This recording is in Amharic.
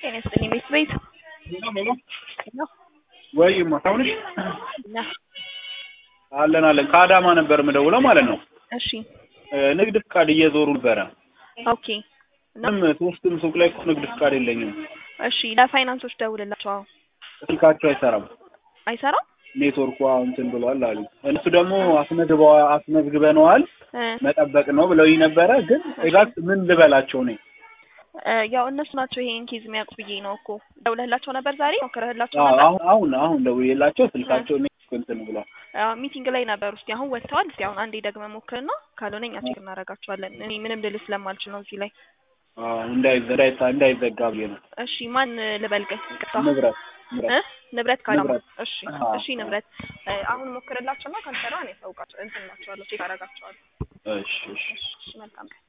ጤና ይስጥልኝ ቤት ቤት ነው ወይማ አሁንሽ ነህ? አለን አለን ከአዳማ ነበር የምደውለው ማለት ነው። እሺ ንግድ ፍቃድ እየዞሩ ነበረ። ኦኬ እና ምንም ሶስትም ሱቅ ላይ እኮ ንግድ ፍቃድ የለኝም። እሺ ለፋይናንሶች ደውልላቸው። አዎ ስልካቸው አይሰራም። አይሰራም ኔትወርኩ እንትን ብሏል አሉ። እነሱ ደግሞ አስመዝግበዋ አስመዝግበነዋል እ መጠበቅ ነው ብለውኝ ነበረ። ግን ኤግዛክት ምን ልበላቸው እኔ እ ያው እነሱ ናቸው ይሄን ኬዝ የሚያውቁ ብዬ ነው እኮ ደውለህላቸው ነበር ዛሬ ሞክረህላቸው አዎ፣ ነበር አሁን አሁን አሁን ደውዬላቸው ስልካቸው ኔትወርክ እንትን ብሏል። አዎ፣ ሚቲንግ ላይ ነበር ውስጥ አሁን ወጥተዋል። እስኪ አሁን አንዴ ደግመህ ሞክርና ካልሆነ እኛ ቼክ እናደርጋቸዋለን። እኔ ምንም ልል ስለማልችል ነው እዚህ ላይ። አዎ፣ እንዳይዘ- እንዳይታ- እንዳይዘጋ ብዬ ነው። እሺ ማን ልበልግህ? ይቅርታ ንብረት እ ንብረት ንብረት ካላማ ንብረት። እሺ አዎ። እሺ ንብረት እ አሁን ሞክርላቸውና ካልሰራ እኔ ያሳውቃቸው እንትን እላቸዋለሁ ቼክ አደርጋቸዋለሁ። እሺ እሺ እሺ መልካም ቀን